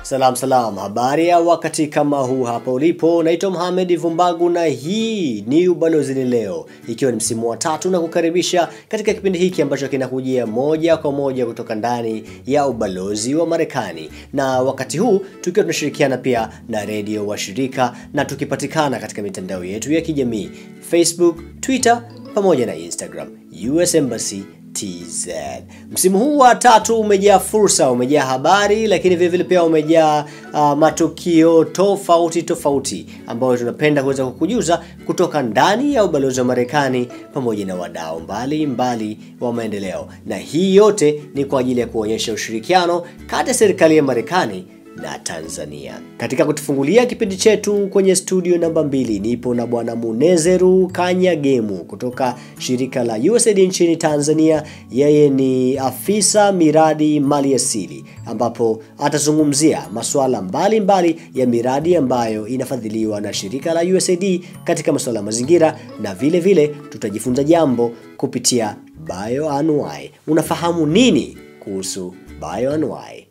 Salam salam, habari ya wakati kama huu hapa ulipo. Naitwa Mohamed Vumbagu na hii ni Ubalozini Leo, ikiwa ni msimu wa tatu na kukaribisha katika kipindi hiki ambacho kinakujia moja kwa moja kutoka ndani ya ubalozi wa Marekani, na wakati huu tukiwa tunashirikiana pia na redio wa shirika na tukipatikana katika mitandao yetu ya kijamii Facebook, Twitter pamoja na Instagram, US Embassy TZ. Msimu huu wa tatu umejaa fursa, umejaa habari, lakini vile vile pia umejaa uh, matukio tofauti tofauti ambayo tunapenda kuweza kukujuza kutoka ndani ya ubalozi wa Marekani pamoja na wadau mbalimbali wa maendeleo, na hii yote ni kwa ajili ya kuonyesha ushirikiano kati ya serikali ya Marekani na Tanzania. Katika kutufungulia kipindi chetu kwenye studio namba mbili nipo na bwana Munezeru Kanyagemu kutoka shirika la USAID nchini Tanzania. Yeye ni afisa miradi maliasili, ambapo atazungumzia masuala mbalimbali ya miradi ambayo inafadhiliwa na shirika la USAID katika masuala ya mazingira, na vile vile tutajifunza jambo kupitia bioanuai. Unafahamu nini kuhusu bioanuai?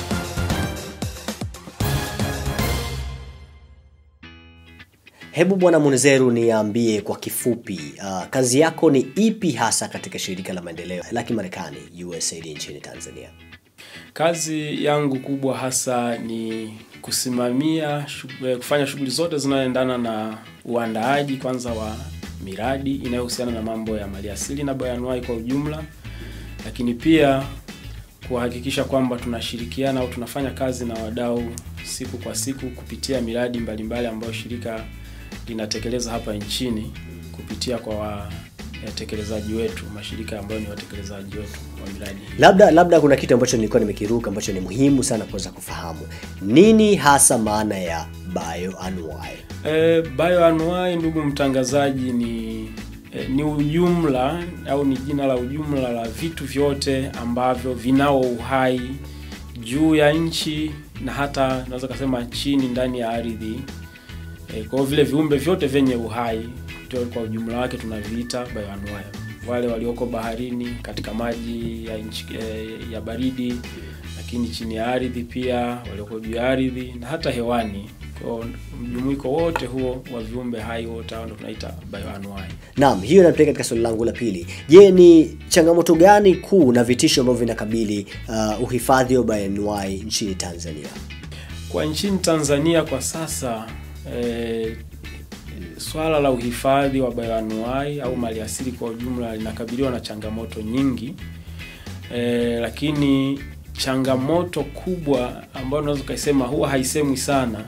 Hebu bwana Munezeru, niambie kwa kifupi, uh, kazi yako ni ipi hasa katika shirika la maendeleo la Kimarekani USAID nchini Tanzania? Kazi yangu kubwa hasa ni kusimamia shughuli, kufanya shughuli zote zinazoendana na uandaaji kwanza wa miradi inayohusiana na mambo ya maliasili na bayanuai kwa ujumla, lakini pia kuhakikisha kwamba tunashirikiana au tunafanya kazi na wadau siku kwa siku kupitia miradi mbalimbali ambayo shirika linatekeleza hapa nchini kupitia kwa watekelezaji wetu, mashirika ambayo ni watekelezaji wetu wa miradi hii. Labda labda kuna kitu ambacho nilikuwa nimekiruka ambacho ni muhimu sana kuweza kufahamu. Nini hasa maana ya bioanuai? E, bioanuai ndugu mtangazaji, ni e, ni ujumla au ni jina la ujumla la vitu vyote ambavyo vinao uhai juu ya nchi na hata naweza kusema chini ndani ya ardhi. E, kwa hiyo vile viumbe vyote vyenye uhai ndio kwa ujumla wake tunaviita bioanuai. Wale walioko baharini, katika maji ya nchi e, ya baridi, lakini chini ya ardhi pia, walioko juu ya ardhi na hata hewani. Kwa mjumuiko wote huo wa viumbe hai wote hao ndio tunaita bioanuai. Naam, hiyo inatupeleka katika swali langu la pili. Je, ni changamoto gani kuu na vitisho ambavyo vinakabili uh, uhifadhi wa bioanuai nchini Tanzania? Kwa nchini Tanzania kwa sasa e, swala la uhifadhi wa bioanuai au maliasili kwa ujumla linakabiliwa na changamoto nyingi e, lakini changamoto kubwa ambayo unaweza ukasema huwa haisemwi sana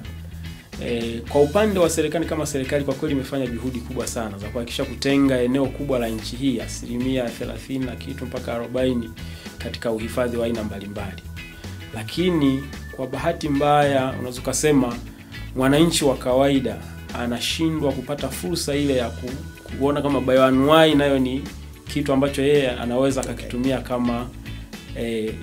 e, kwa upande wa serikali kama serikali kwa kweli imefanya juhudi kubwa sana za kuhakikisha kutenga eneo kubwa la nchi hii asilimia 30 na kitu mpaka 40 katika uhifadhi wa aina mbalimbali, lakini kwa bahati mbaya unaweza ukasema mwananchi wa kawaida anashindwa kupata fursa ile ya ku, kuona kama bioanuai nayo ni kitu ambacho yeye anaweza akakitumia kama e,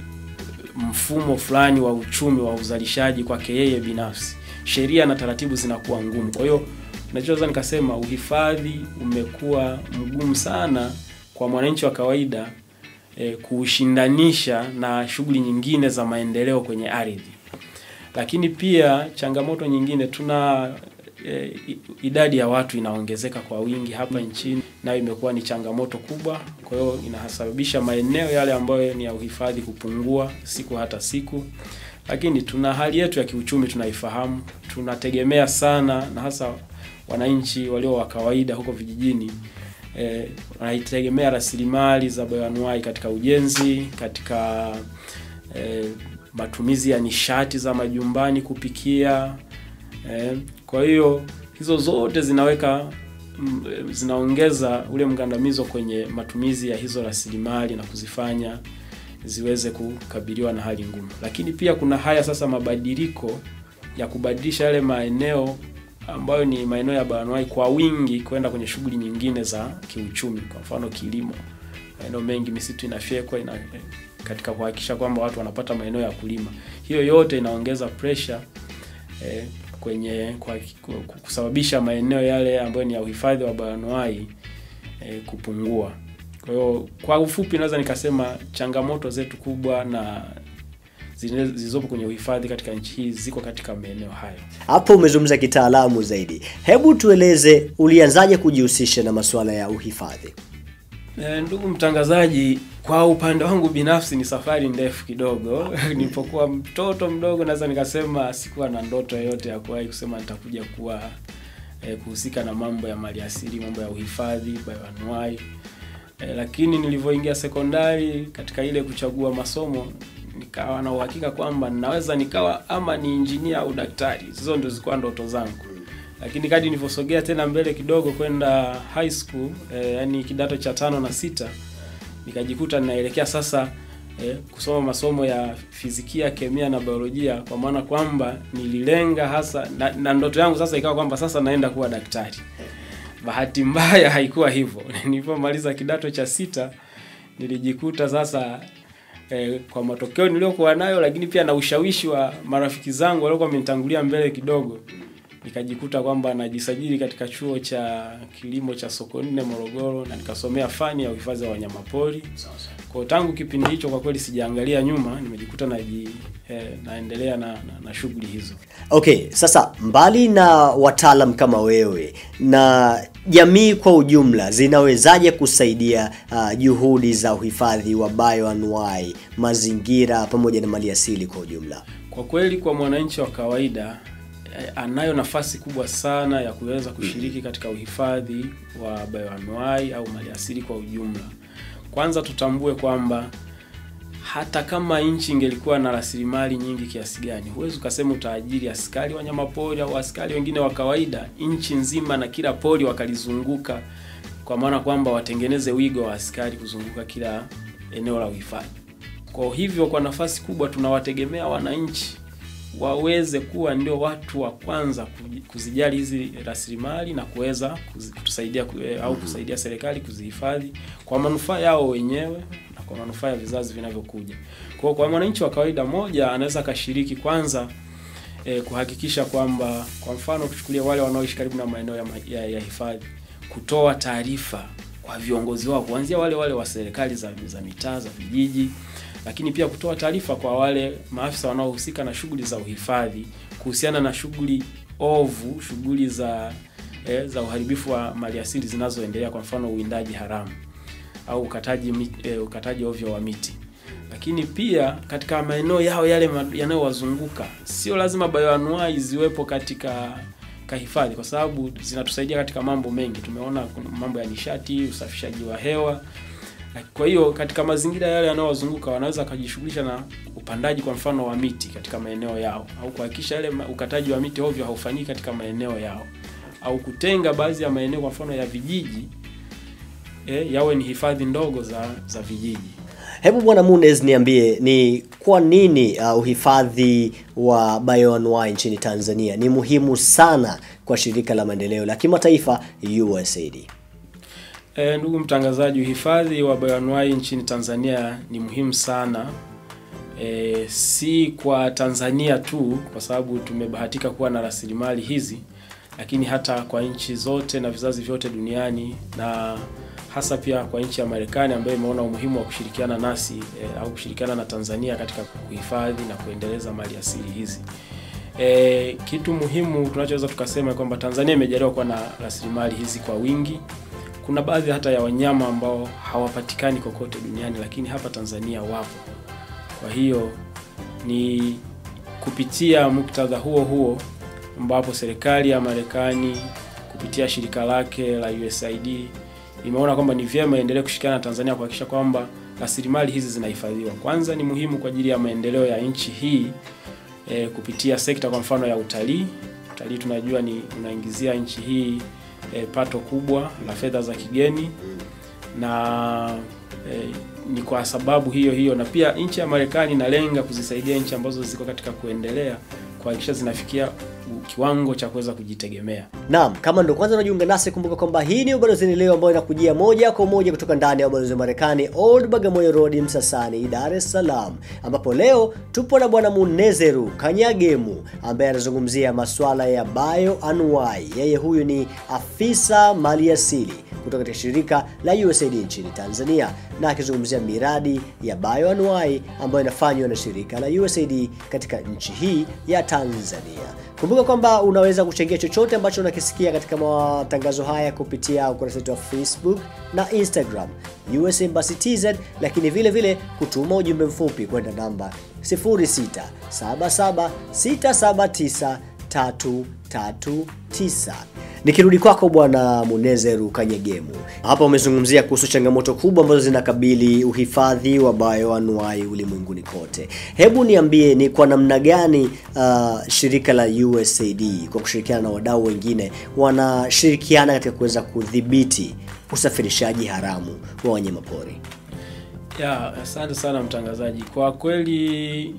mfumo fulani wa uchumi wa uzalishaji kwake yeye binafsi. Sheria na taratibu zinakuwa ngumu. Kwa hiyo nachoweza nikasema uhifadhi umekuwa mgumu sana kwa mwananchi wa kawaida e, kuushindanisha na shughuli nyingine za maendeleo kwenye ardhi. Lakini pia changamoto nyingine tuna e, idadi ya watu inaongezeka kwa wingi hapa nchini, nayo imekuwa ni changamoto kubwa. Kwa hiyo inasababisha maeneo yale ambayo ni ya uhifadhi kupungua siku hata siku. Lakini tuna hali yetu ya kiuchumi tunaifahamu, tunategemea sana na hasa wananchi walio wa kawaida huko vijijini e, wanaitegemea rasilimali za bioanuai katika ujenzi, katika e, matumizi ya nishati za majumbani kupikia. Eh, kwa hiyo hizo zote zinaweka m, zinaongeza ule mgandamizo kwenye matumizi ya hizo rasilimali na kuzifanya ziweze kukabiliwa na hali ngumu. Lakini pia kuna haya sasa mabadiliko ya kubadilisha yale maeneo ambayo ni maeneo ya bioanuai kwa wingi kwenda kwenye shughuli nyingine za kiuchumi, kwa mfano kilimo. Maeneo mengi misitu inafyekwa ina, katika kuhakikisha kwamba watu wanapata maeneo ya kulima. Hiyo yote inaongeza pressure eh, kwenye kwa, kusababisha maeneo yale ambayo ni ya uhifadhi wa bioanuai eh, kupungua. Kwa hiyo kwa ufupi, naweza nikasema changamoto zetu kubwa na zile- zilizopo kwenye uhifadhi katika nchi hii ziko katika maeneo hayo. Hapo umezungumza kitaalamu zaidi. Hebu tueleze ulianzaje kujihusisha na masuala ya uhifadhi? E, ndugu mtangazaji, kwa upande wangu binafsi ni safari ndefu kidogo. Nilipokuwa mtoto mdogo, naweza nikasema sikuwa na ndoto yoyote ya kuwahi kusema nitakuja kuwa e, kuhusika na mambo ya maliasili, mambo ya uhifadhi, bioanuwai. E, lakini nilivyoingia sekondari katika ile kuchagua masomo nikawa na uhakika kwamba ninaweza nikawa ama ni injinia au daktari. Hizo ndio zilikuwa ndoto zangu lakini kadi nilivyosogea tena mbele kidogo kwenda high school eh, yani kidato cha tano na sita nikajikuta ninaelekea sasa eh, kusoma masomo ya fizikia, kemia na biolojia, kwa maana kwamba nililenga hasa na, na ndoto yangu sasa ikawa kwamba sasa naenda kuwa daktari. Bahati mbaya haikuwa hivyo. Nilipomaliza kidato cha sita nilijikuta sasa eh, kwa matokeo niliyokuwa nayo, lakini pia na ushawishi wa marafiki zangu waliokuwa wamenitangulia mbele kidogo nikajikuta kwamba najisajili katika chuo cha kilimo cha Sokoine Morogoro, na nikasomea fani ya uhifadhi wa wanyamapori. Kwa tangu kipindi hicho, kwa kweli sijaangalia nyuma, nimejikuta naji eh, naendelea na, na, na shughuli hizo. Okay, sasa mbali na wataalam kama wewe na jamii kwa ujumla zinawezaje kusaidia uh, juhudi za uhifadhi wa bioanuwai, mazingira pamoja na maliasili kwa ujumla? Kwa kweli, kwa mwananchi wa kawaida eh, anayo nafasi kubwa sana ya kuweza kushiriki katika uhifadhi wa bioanuwai au maliasili kwa ujumla. Kwanza tutambue kwamba hata kama nchi ingelikuwa na rasilimali nyingi kiasi gani, huwezi ukasema utaajiri askari wanyamapori au askari wengine wa kawaida nchi nzima na kila pori wakalizunguka, kwa maana kwamba watengeneze wigo wa askari kuzunguka kila eneo la uhifadhi. Kwa hivyo, kwa nafasi kubwa tunawategemea wananchi waweze kuwa ndio watu wa kwanza kuji- kuzijali hizi rasilimali na kuweza kuzi- kutusaidia ku- eh, au kusaidia serikali kuzihifadhi kwa manufaa yao wenyewe na kwa manufaa ya vizazi vinavyokuja. Kwa hiyo kwa mwananchi wa kawaida moja anaweza akashiriki kwanza eh, kuhakikisha kwamba kwa mfano kuchukulia wale wanaoishi karibu na maeneo ya, ma- ya, ya hifadhi kutoa taarifa kwa viongozi wao kuanzia wale wale wa serikali za, za mitaa za vijiji lakini pia kutoa taarifa kwa wale maafisa wanaohusika na shughuli za uhifadhi kuhusiana na shughuli ovu, shughuli za eh, za uharibifu wa maliasili zinazoendelea, kwa mfano uwindaji haramu au ukataji mi- eh, ukataji ovyo wa miti. Lakini pia katika maeneo yao yale ma- yanayowazunguka, sio lazima bioanuwai ziwepo katika kahifadhi, kwa sababu zinatusaidia katika mambo mengi. Tumeona kuna mambo ya nishati, usafishaji wa hewa, kwa hiyo katika mazingira yale yanayowazunguka wanaweza wakajishughulisha na upandaji kwa mfano wa miti katika maeneo yao, au kuhakikisha yale ma- ukataji wa miti ovyo haufanyiki katika maeneo yao, au kutenga baadhi ya maeneo kwa mfano ya vijiji eh, yawe ni hifadhi ndogo za za vijiji. Hebu Bwana Munez, niambie ni kwa nini uh, uhifadhi wa bioanuwai nchini Tanzania ni muhimu sana kwa shirika la maendeleo la kimataifa USAID? E, ndugu mtangazaji, uhifadhi wa bioanuwai nchini Tanzania ni muhimu sana e, si kwa Tanzania tu kwa sababu tumebahatika kuwa na rasilimali hizi, lakini hata kwa nchi zote na vizazi vyote duniani na hasa pia kwa nchi ya Marekani ambayo imeona umuhimu wa kushirikiana nasi e, au kushirikiana na Tanzania katika kuhifadhi na kuendeleza mali asili hizi. E, kitu muhimu tunachoweza tukasema kwamba Tanzania imejaliwa kuwa na rasilimali hizi kwa wingi kuna baadhi hata ya wanyama ambao hawapatikani kokote duniani lakini hapa Tanzania wapo. Kwa hiyo ni kupitia muktadha huo huo ambapo serikali ya Marekani kupitia shirika lake la USAID imeona kwamba ni vyema iendelee kushirikiana na Tanzania kuhakikisha kwamba rasilimali hizi zinahifadhiwa. Kwanza ni muhimu kwa ajili ya maendeleo ya nchi hii e, kupitia sekta kwa mfano ya utalii. Utalii tunajua ni unaingizia nchi hii e, pato kubwa la fedha za kigeni na e, ni kwa sababu hiyo hiyo, na pia nchi ya Marekani inalenga kuzisaidia nchi ambazo ziko katika kuendelea kuhakikisha zinafikia kiwango cha kuweza kujitegemea. Naam, kama ndo kwanza unajiunga nasi, kumbuka kwamba hii ni Ubalozini Leo ambayo inakujia moja kwa moja kutoka ndani ya ubalozi wa Marekani Old Bagamoyo Road, Msasani, Dar es Salaam, ambapo leo tupo na bwana Munezeru Kanyagemu ambaye anazungumzia masuala ya bioanuwai. Yeye huyu ni afisa maliasili kutoka katika shirika la USAID nchini Tanzania na akizungumzia miradi ya bioanuwai ambayo inafanywa na shirika la USAID katika nchi hii ya Tanzania. Kumbuka kwamba unaweza kuchangia chochote ambacho unakisikia katika matangazo haya kupitia ukurasa wetu wa Facebook na Instagram US Embassy TZ, lakini vile vile kutuma ujumbe mfupi kwenda namba 0677679339. Nikirudi kwako bwana Munezeru Kanyegemu, hapa umezungumzia kuhusu changamoto kubwa ambazo zinakabili uhifadhi wa bioanuwai ulimwenguni kote. Hebu niambie ni kwa namna gani uh, shirika la USAID kwa kushirikiana na wadau wengine wanashirikiana katika kuweza kudhibiti usafirishaji haramu wa wanyamapori? Ya, asante sana mtangazaji. Kwa kweli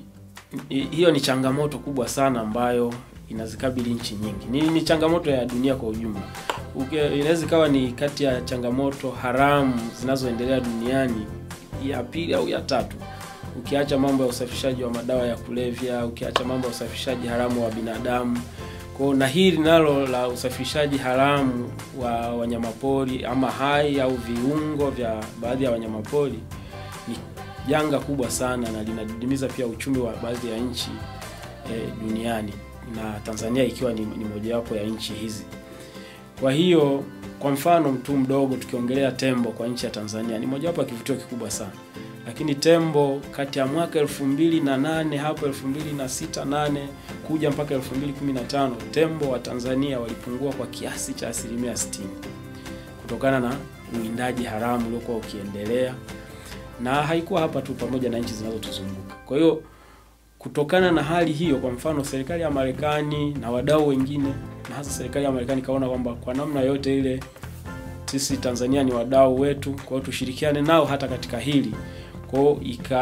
i- hiyo ni changamoto kubwa sana ambayo inazikabili nchi nyingi. Ni, ni changamoto ya dunia kwa ujumla. Uke- Inaweza ikawa ni kati ya changamoto haramu zinazoendelea duniani ya pili au ya tatu, ukiacha mambo ya usafirishaji wa madawa ya kulevya, ukiacha mambo ya usafirishaji haramu wa binadamu kwa na hili nalo la usafirishaji haramu wa wanyamapori ama hai au viungo vya baadhi ya wanyamapori ni janga kubwa sana na linadidimiza pia uchumi wa baadhi ya nchi e, duniani na Tanzania ikiwa ni, ni mojawapo ya nchi hizi. Kwa hiyo kwa mfano mtu mdogo, tukiongelea tembo kwa nchi ya Tanzania ni mojawapo ya kivutio kikubwa sana, lakini tembo kati ya mwaka elfu mbili na nane hapo elfu mbili na sita nane kuja mpaka elfu mbili kumi na tano tembo wa Tanzania walipungua kwa kiasi cha asilimia 60 kutokana na uwindaji haramu uliokuwa ukiendelea, na haikuwa hapa tu, pamoja na nchi zinazotuzunguka. Kwa hiyo kutokana na hali hiyo, kwa mfano serikali ya Marekani na wadau wengine, na hasa serikali ya Marekani kaona kwamba kwa namna yote ile sisi Tanzania ni wadau wetu, kwa hiyo tushirikiane nao hata katika hili. Kwa hiyo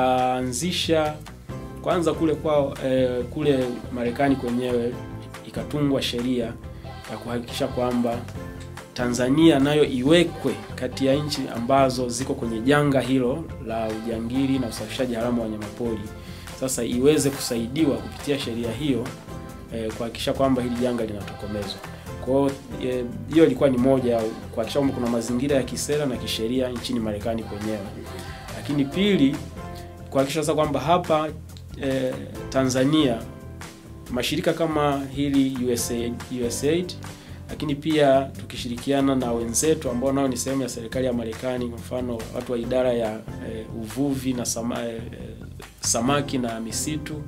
ikaanzisha kwanza kule kwao eh, kule Marekani kwenyewe ikatungwa sheria ya kuhakikisha kwamba Tanzania nayo iwekwe kati ya nchi ambazo ziko kwenye janga hilo la ujangili na usafirishaji haramu wa wanyamapori. Sasa iweze kusaidiwa kupitia sheria hiyo eh, kuhakikisha kwamba hili janga linatokomezwa. Kwa hiyo eh, hiyo ilikuwa ni moja ya kuhakikisha kwamba kuna mazingira ya kisera na kisheria nchini Marekani kwenyewe, lakini pili kuhakikisha sasa kwamba hapa eh, Tanzania mashirika kama hili USAID, USAID lakini pia tukishirikiana na wenzetu ambao nao ni sehemu ya serikali ya Marekani, kwa mfano watu wa idara ya eh, uvuvi na sama, eh, samaki na misitu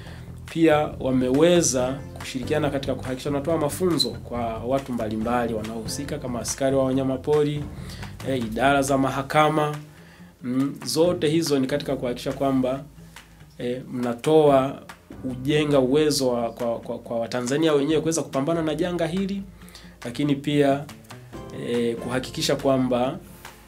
pia wameweza kushirikiana katika kuhakikisha wanatoa mafunzo kwa watu mbalimbali wanaohusika kama askari wa wanyamapori, eh, idara za mahakama mm, zote hizo ni katika kuhakikisha kwamba eh, mnatoa ujenga uwezo wa, kwa, kwa, kwa Watanzania wenyewe kuweza kupambana na janga hili, lakini pia eh, kuhakikisha kwamba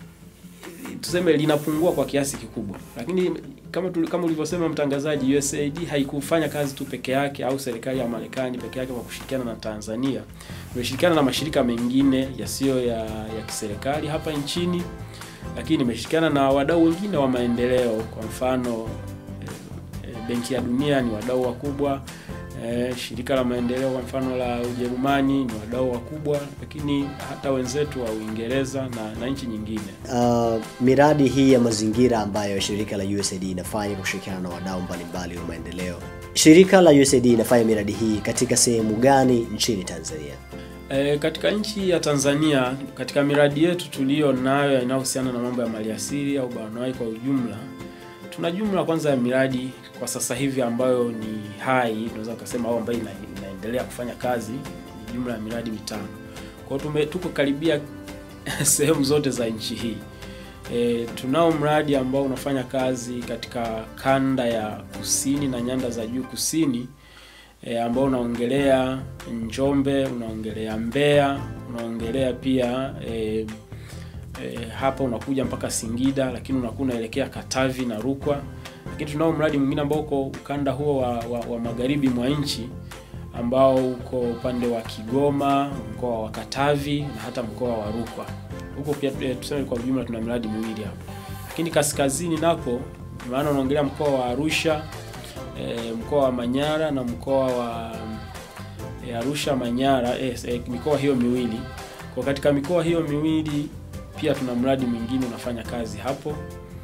tuseme linapungua kwa kiasi kikubwa, lakini kama tu, kama ulivyosema mtangazaji, USAID haikufanya kazi tu peke yake au serikali ya Marekani peke yake kwa kushirikiana na Tanzania. Imeshirikiana na mashirika mengine yasiyo ya, ya kiserikali hapa nchini, lakini imeshirikiana na wadau wengine wa maendeleo, kwa mfano eh, eh, Benki ya Dunia ni wadau wakubwa eh, shirika la maendeleo kwa mfano la Ujerumani ni wadau wakubwa, lakini hata wenzetu wa Uingereza na, na nchi nyingine. Uh, miradi hii ya mazingira ambayo shirika la USAID inafanya kwa kushirikiana na wadau mbalimbali wa maendeleo, shirika la USAID inafanya miradi hii katika sehemu gani nchini Tanzania? E, katika nchi ya Tanzania katika miradi yetu tuliyo nayo inayohusiana na mambo ya maliasili au bioanuwai kwa ujumla, tuna jumla kwanza ya miradi kwa sasa hivi ambayo ni hai, tunaweza kusema au ambayo ina, inaendelea kufanya kazi, ni jumla ya miradi mitano. Kwa hiyo tume tuko karibia sehemu zote za nchi hii. E, tunao mradi ambao unafanya kazi katika kanda ya kusini na nyanda za juu kusini e, ambao unaongelea Njombe, unaongelea Mbeya, unaongelea pia e, e, hapa unakuja mpaka Singida, lakini unakuwa unaelekea Katavi na Rukwa. Lakini tunao mradi mwingine ambao uko ukanda huo wa, wa, wa magharibi mwa nchi ambao uko upande wa Kigoma, mkoa wa Katavi na hata mkoa wa Rukwa. Huko pia eh, tuseme kwa ujumla tuna miradi miwili hapo, lakini kaskazini nako, maana unaongelea mkoa wa Arusha eh, mkoa wa Manyara na mkoa wa eh, Arusha Manyara, eh, eh, mikoa hiyo miwili. Kwa katika mikoa hiyo miwili pia tuna mradi mwingine unafanya kazi hapo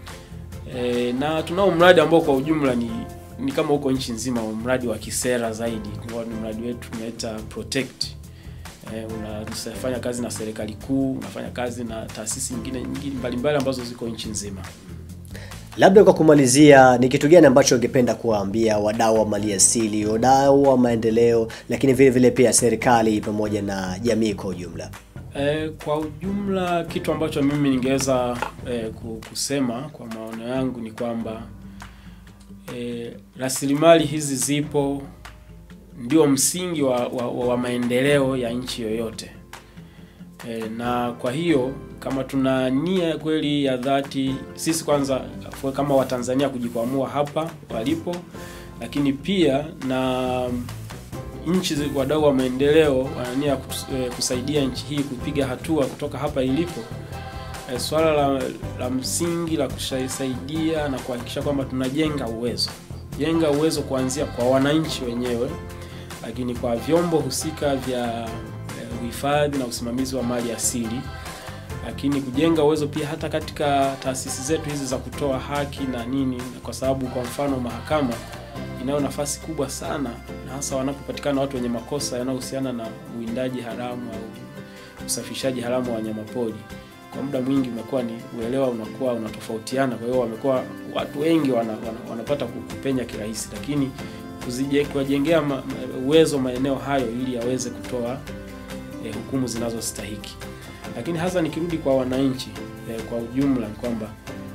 e, na tunao mradi ambao kwa ujumla ni ni kama huko nchi nzima, mradi wa kisera zaidi. Kwa ni mradi wetu tunaita Protect. E, unafanya kazi na serikali kuu, unafanya kazi na taasisi nyingine nyingine mbalimbali ambazo ziko nchi nzima. Labda kwa kumalizia, ni kitu gani ambacho ungependa kuwaambia wadau wa maliasili, wadau wa maendeleo, lakini vile vile pia serikali pamoja na jamii kwa ujumla? E, kwa ujumla kitu ambacho mimi ningeweza e, kusema kwa maono yangu ni kwamba e, rasilimali hizi zipo, ndio msingi wa, wa, wa maendeleo ya nchi yoyote e, na kwa hiyo kama tuna nia kweli ya dhati, sisi kwanza kama Watanzania kujikwamua hapa walipo, lakini pia na nchi wadau wa maendeleo wanania kusaidia nchi hii kupiga hatua kutoka hapa ilipo. E, swala la, la msingi la kusaidia na kuhakikisha kwamba tunajenga uwezo, jenga uwezo kuanzia kwa wananchi wenyewe, lakini kwa vyombo husika vya uhifadhi na usimamizi wa mali asili, lakini kujenga uwezo pia hata katika taasisi zetu hizi za kutoa haki na nini, kwa sababu kwa mfano mahakama inayo nafasi kubwa sana na hasa wanapopatikana watu wenye makosa yanayohusiana na uwindaji haramu au usafirishaji haramu wa wanyamapori. Kwa muda mwingi umekuwa ni uelewa unakuwa unatofautiana, kwa hiyo wamekuwa watu wengi wana, wana, wanapata kupenya kirahisi, lakini kuwajengea ma, uwezo maeneo hayo ili yaweze kutoa eh, hukumu zinazostahiki. Lakini hasa nikirudi kwa wananchi eh, kwa ujumla ni kwamba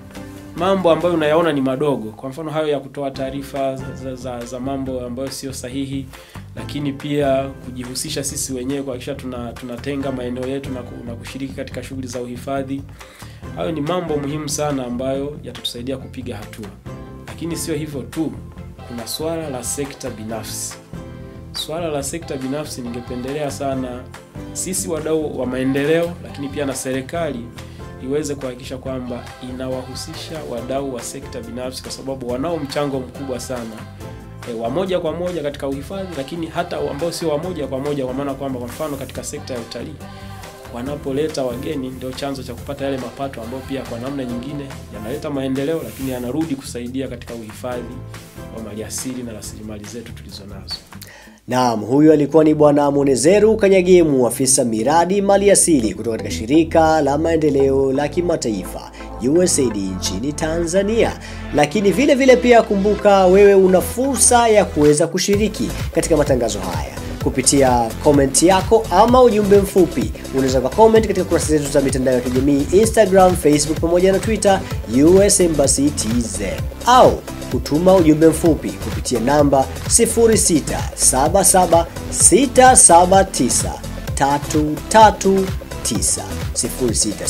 mambo ambayo unayaona ni madogo, kwa mfano hayo ya kutoa taarifa za, za, za mambo ambayo sio sahihi, lakini pia kujihusisha sisi wenyewe kuhakikisha tuna tunatenga maeneo yetu na, na kushiriki katika shughuli za uhifadhi. Hayo ni mambo muhimu sana ambayo yatatusaidia kupiga hatua, lakini sio hivyo tu, kuna swala la sekta binafsi. Swala la sekta binafsi, ningependelea sana sisi wadau wa maendeleo, lakini pia na serikali iweze kuhakikisha kwamba inawahusisha wadau wa sekta binafsi, kwa sababu wanao mchango mkubwa sana e, wa moja kwa moja katika uhifadhi, lakini hata ambao sio wa moja kwa moja, kwa maana kwamba kwa mfano katika sekta ya utalii wanapoleta wageni ndio chanzo cha kupata yale mapato ambayo pia kwa namna nyingine yanaleta maendeleo, lakini yanarudi kusaidia katika uhifadhi wa maliasili na rasilimali zetu tulizo nazo. Naam, huyu alikuwa ni Bwana Munezeru Kanyagemu, afisa miradi maliasili kutoka katika shirika la maendeleo la kimataifa USAID nchini Tanzania. Lakini vile vile pia kumbuka, wewe una fursa ya kuweza kushiriki katika matangazo haya kupitia comment yako ama ujumbe mfupi. Unaweza kwa comment katika kurasa zetu za mitandao ya kijamii Instagram, Facebook pamoja na Twitter US Embassy TZ au kutuma ujumbe mfupi kupitia namba 0677679339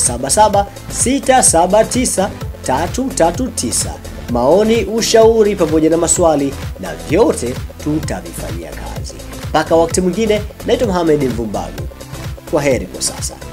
0677679339. Maoni, ushauri pamoja na maswali na vyote tutavifanyia kazi. Mpaka wakati mwingine, naitwa Mohamed Mvumbagu. Kwa heri kwa sasa.